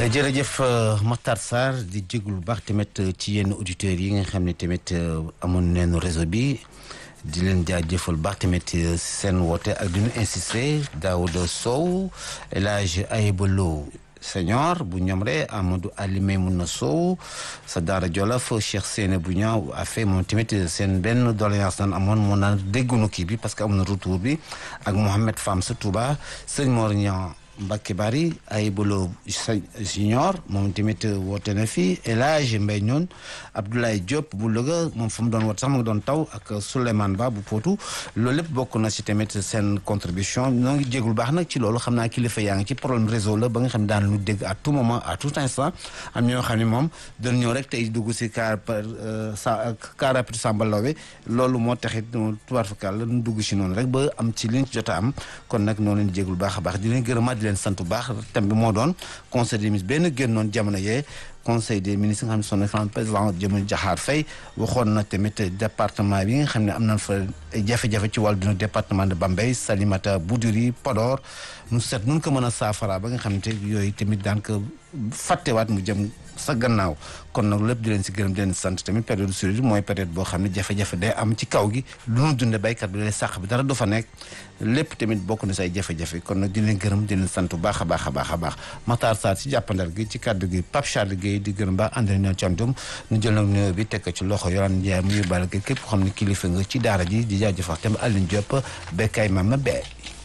jërëjëf Makhtar Sarr di jéglu bu baax tamit ci yenn auditeurs yi nga xam ne tamit amoon nañu réseau bi di leen jaajëfal baax tamit seen woote ak di ñu insister Daouda Sow El Hadj Ayba Lo Senior bu ñoom rek Amadou Ali Maymouna Sow sa daara Jolof Cheikh Sène bu ñaaw affaire moom tamit seen benn doléance naan amoon moo naan déggunu kii bi parce que amoon na retour bi ak Mohamed Fam sa Touba sëñ Mor Niang Mbacke Bari Ayibolo Junior moom tamit woote na fi El Hadj Mbaye ñoon Abdoulaye Diop bu Louga moom fu mu doon woote sax mu ngi doon taw ak Souleymane Ba bu Potou loolu lépp bokk na si tamit seen contribution ñoo ngi jégul baax nag ci loolu xam naa kilifa yaa ngi ci problème réseau la ba nga xam ne daan lu dégg à tout moment à tout instant am ñoo xam ne moom dañ ñëw rek tey dugg si car sa car rapide Samba Laobé loolu moo taxit tubaar fakal la ñu dugg si noonu rek ba am ci liñ ci jot a am kon nag noonu leen jégul baax a baax di leen gërëmaat di leen sant bu baax thème bi moo doon conseil des ministres benn génnoon jamono yee conseil des ministres nga xam ne son excellence président Diomaye Diakhar Faye waxoon na tamit département bi nga xam ne am nañ fa jafe-jafe ci wàllu dina département de Bambey Salimata Boudiri Podor nu set nun ko mën a saafara ba nga xam ne te yooyu tamit daan ko fàttewaat mu jëm sa gannaaw kon nag lépp di leen si gërëm di leen sant tamit période suri mooy période boo xam ne jafe-jafe day am ci kaw gi lu nu dunde béykat bi lay sàq bi dara du fa nekk lépp tamit bokk na say jafe-jafe kon nag di leen gërëm di leen sant bu baax a baax a baax a baax Makhtar Sarr ci jàppandal gi ci kàddu gi Pape Charles Guèye di gërëm baax ànd nañu cantum ñu jël nag nuyoo bi teg ko ci loxo Yorane Ndiaye mu yóbbaale ko képp ko xam ne kilifa nga ci daara ji di jaajëfal tamit Aline Diop bekkay mama bee